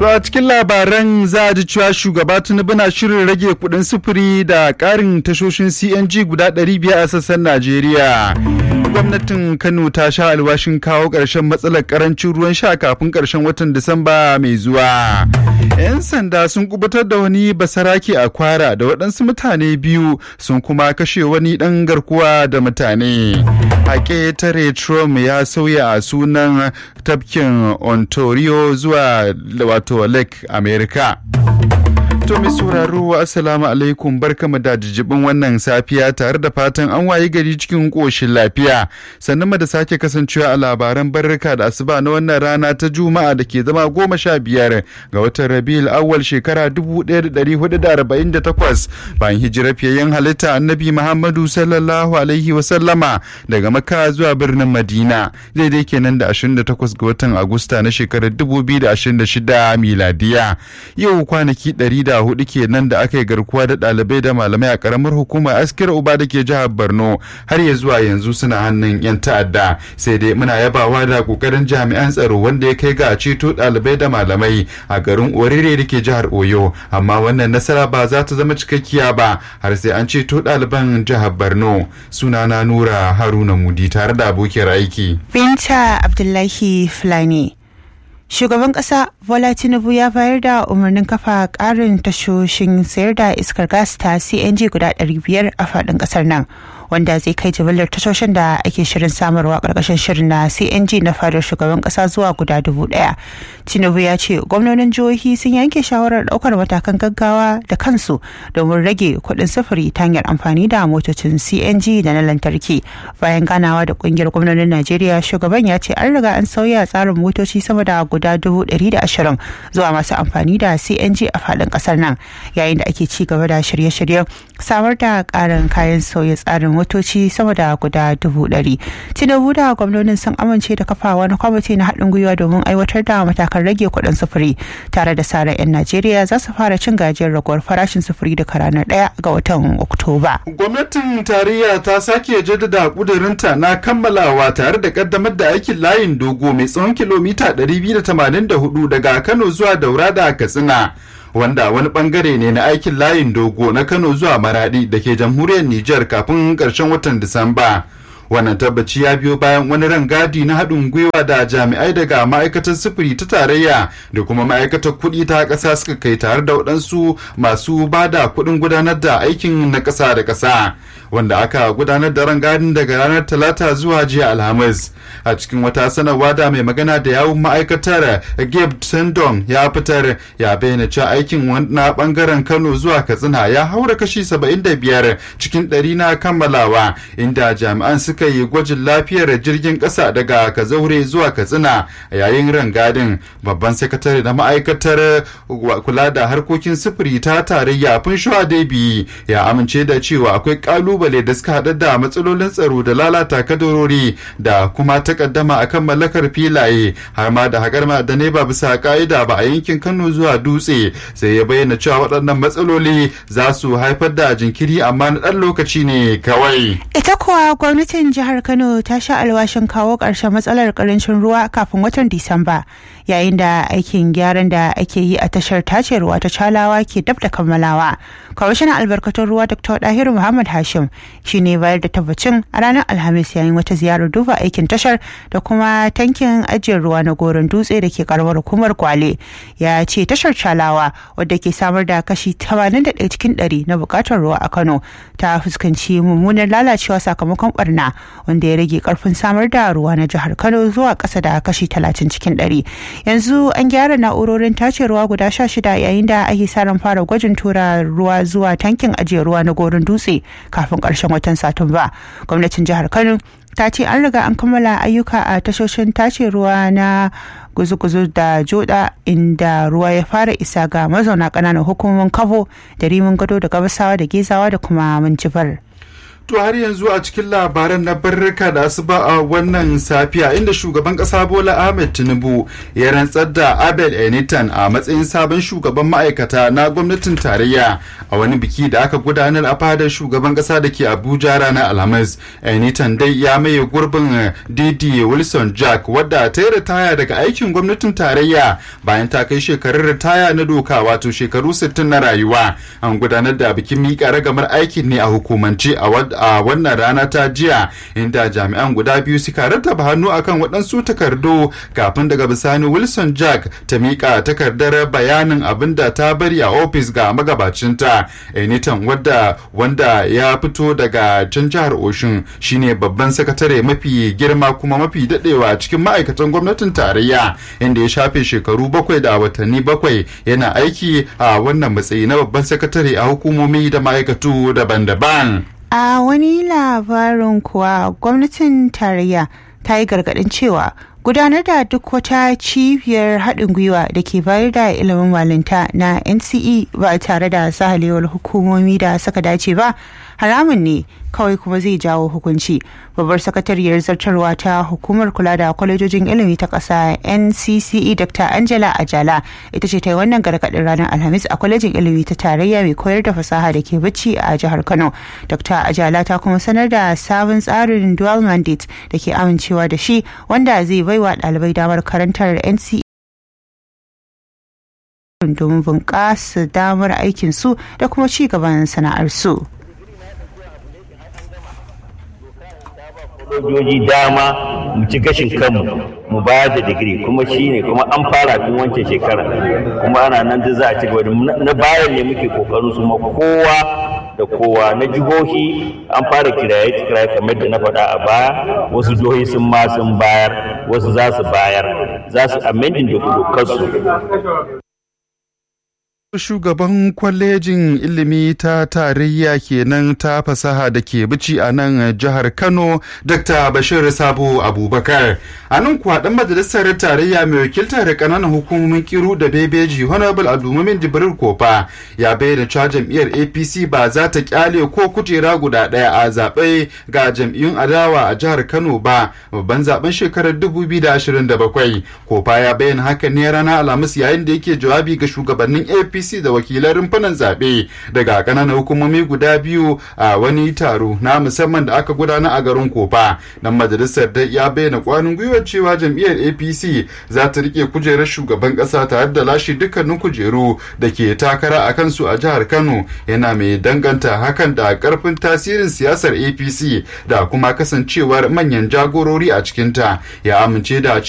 To a cikin labaran za a ji cewa shugaba Tinubu na shirin rage kuɗin sufuri da ƙarin tashoshin CNG guda 500 a sassan Najeriya. Gwamnatin Kano ta sha alwashin kawo ƙarshen matsalar ƙarancin ruwan sha kafin ƙarshen watan Disamba mai zuwa. 'Yan sanda sun kubutar da wani basarake a kwara da waɗansu mutane biyu sun kuma kashe wani ɗan garkuwa da mutane. A ƙetare Trump ya sauya a sunan tafkin Ontario zuwa wato Lake America. To mai sauraro assalamu alaikum barkamu da jijibin wannan safiya tare da fatan an wayi gari cikin koshin lafiya sannan mu da sake kasancewa a labaran barrika da asuba na wannan rana ta juma'a da ke zama goma sha biyar ga watan rabiul awwal shekara dubu ɗaya da ɗari hudu da arba'in da takwas bayan hijirar fiyayyen halitta annabi muhammadu sallallahu alaihi wa sallama daga makka zuwa birnin madina daidai kenan da ashirin da takwas ga watan agusta na shekarar dubu biyu da ashirin da shida miladiya yau kwanaki ɗari da hudu kenan da aka yi garkuwa da ɗalibai da malamai a karamar hukumar askir uba da ke jihar borno har ya zuwa yanzu suna hannun yan ta'adda sai dai muna yabawa da kokarin jami'an tsaro wanda ya kai ga ceto ɗalibai da malamai a garin orire da ke jihar oyo amma wannan nasara ba za ta zama cikakkiya ba har sai an ceto ɗaliban jihar borno sunana nura haruna mudi tare da abokiyar aiki binta abdullahi fulani shugaban kasa bola tinubu ya bayar da umarnin kafa karin tashoshin sayar da iskar gas ta cng guda 500 a faɗin ƙasar nan wanda zai kai jimillar tashoshin da ake shirin samarwa ƙarƙashin shirin na cng na fadar shugaban ƙasa zuwa guda dubu ɗaya tinubu ya ce gwamnonin jihohi sun yanke shawarar ɗaukar matakan gaggawa da kansu domin rage kuɗin sufuri ta hanyar amfani da motocin cng da na lantarki bayan ganawa da ƙungiyar gwamnonin najeriya shugaban ya ce an riga an sauya tsarin motoci sama da guda dubu ɗari da ashirin zuwa masu amfani da cng a faɗin ƙasar nan yayin da ake ci gaba da shirye-shiryen samar da ƙarin kayan sauya tsarin motoci sama da guda dubu ɗari tinubu da gwamnonin sun amince da kafa wani kwamiti na haɗin gwiwa domin aiwatar da matakan rage kuɗin sufuri tare da sara 'yan najeriya za su fara cin gajiyar raguwar farashin sufuri daga ranar ɗaya ga watan oktoba gwamnatin tarayya ta sake jaddada kudurinta na kammalawa tare da kaddamar da aikin layin dogo mai tsawon kilomita 284 daga kano zuwa daura da katsina wanda wani bangare ne na aikin layin dogo na kano zuwa maradi da ke jamhuriyar niger kafin karshen watan disamba wannan tabbaci ya biyo bayan wani rangadi na haɗin gwiwa da jami'ai daga ma'aikatar sufuri ta tarayya da kuma ma'aikatar kuɗi ta ƙasa suka kai tare da waɗansu masu ba da kuɗin gudanar da aikin na ƙasa da ƙasa wanda aka gudanar da rangadin daga ranar talata zuwa jiya alhamis a cikin wata sanarwa da mai magana da yawun ma'aikatar gabe tendon ya fitar ya bayyana cewa aikin na bangaren kano zuwa katsina ya haura kashi 75 cikin ɗari na kammalawa inda jami'an suka yi gwajin lafiyar jirgin ƙasa daga kazaure zuwa katsina yayin rangadin babban sakatare na ma'aikatar kula da harkokin sufuri ta tarayya funshuwa debi ya amince da cewa akwai kalubale da suka haɗa da matsalolin tsaro da lalata kadarori da kuma takaddama akan mallakar filaye har ma da haƙar ma'adanai ba bisa ka'ida ba a yankin kano zuwa dutse sai ya bayyana cewa waɗannan matsaloli za su haifar da jinkiri amma na ɗan lokaci ne kawai ita kuwa gwamnatin jihar kano ta sha alwashin kawo ƙarshen matsalar ƙarancin ruwa kafin watan disamba yayin da aikin gyaran da ake yi a tashar tace ruwa ta calawa ke dab da kammalawa kwamishinan albarkatun ruwa dr dahiru muhammad hashim shine bayar da tabbacin a ranar alhamis yayin wata ziyarar duba aikin tashar da kuma tankin ajiyar ruwa na goron dutse da ke karamar hukumar kwale ya ce tashar calawa wadda ke samar da kashi 81 cikin 100 na bukatar ruwa a kano ta fuskanci mummunar lalacewa sakamakon barna wanda ya rage karfin samar da ruwa na jihar kano zuwa kasa da kashi 30 cikin 100 yanzu an gyara na'urorin tace ruwa guda 16 yayin da ake sa ran fara gwajin tura ruwa zuwa tankin ajiye ruwa na goron dutse kafin karshen watan satumba gwamnatin jihar kano ta ce an riga an kammala ayyuka a tashoshin tace ruwa na guzu-guzu da joda inda ruwa ya fara isa ga mazauna ƙananan hukumomin kabo da rimin gado da gabasawa da gezawa da kuma minjifar. To har yanzu a cikin labaran na barrika da asuba a wannan safiya inda shugaban kasa Bola Ahmed Tinubu ya rantsar da Abel Enitan a matsayin sabon shugaban ma'aikata na gwamnatin tarayya a wani biki da aka gudanar a fadar shugaban kasa da ke Abuja ranar Alhamis. Enitan dai ya maye gurbin Didi Wilson Jack wadda ta yi ritaya daga aikin gwamnatin tarayya bayan ta kai shekarun ritaya na doka wato shekaru 60 na rayuwa. An gudanar da bikin miƙa ragamar aikin ne a hukumance a a wannan rana ta jiya inda jami'an guda biyu suka rattaba hannu akan waɗansu takardu kafin daga bisani wilson jack ta miƙa takardar bayanin abin da ta bari a ofis ga magabacinta enitan wadda wanda ya fito daga can jihar oshun shine babban sakatare mafi girma kuma mafi daɗewa cikin ma'aikatan gwamnatin tarayya inda ya shafe shekaru bakwai da watanni bakwai yana aiki a wannan matsayi na babban sakatare a hukumomi da ma'aikatu daban-daban A wani labarin kuwa gwamnatin tarayya ta yi gargaɗin cewa gudanar da duk wata cibiyar haɗin gwiwa da ke bayar da ilimin malinta na NCE ba tare da sahalewar hukumomi da suka dace ba haramun ne kawai kuma zai jawo hukunci babbar sakatariyar zartarwa ta hukumar kula da kwalejojin ilimi ta ƙasa ncce dr angela ajala ita ce ta yi wannan gargaɗin ranar alhamis a kwalejin ilimi ta tarayya mai koyar da fasaha da ke bacci a jihar kano dr ajala ta kuma sanar da sabon tsarin dual mandate da ke amincewa da shi wanda zai baiwa ɗalibai damar karantar nce domin bunƙasa damar aikinsu da kuma ci gaban sana'arsu. sojoji dama mu ci gashin kanmu mu bayar da digiri kuma shine kuma an fara tun wancan shekara kuma ana nan da za a ci gaba na bayan ne muke kokarin su ma kowa da kowa na jihohi an fara kiraye kiraye kamar da na faɗa a baya wasu jihohi sun ma sun bayar wasu za su bayar za su amendin da dokarsu Shugaban kwalejin ilimi ta tarayya kenan ta fasaha da ke bici a nan jihar Kano, Dr. Bashir Sabo Abubakar. A nan kuwa ɗan majalisar tarayya mai wakiltar ƙananan hukumomin kiru da bebeji Honorable Abdulmumin Jibril Kofa ya bayyana cewa jam'iyyar APC ba za ta kyale ko kujera guda ɗaya a zaɓe ga jam'iyyun adawa a jihar Kano ba babban zaben shekarar 2027. Kofa ya bayyana haka ne ranar Alhamis yayin da yake jawabi ga shugabannin APC APC da wakilan rumfunan zaɓe daga ƙananan hukumomi guda biyu a wani taro na musamman da aka gudana a garin Kofa. Dan majalisar da ya bayyana kwanin gwiwar cewa jam'iyyar APC za ta rike kujerar shugaban ƙasa tare da lashe dukkanin kujeru da ke takara a kansu a jihar Kano yana mai danganta hakan da ƙarfin tasirin siyasar APC da kuma kasancewar manyan jagorori a cikinta ya amince da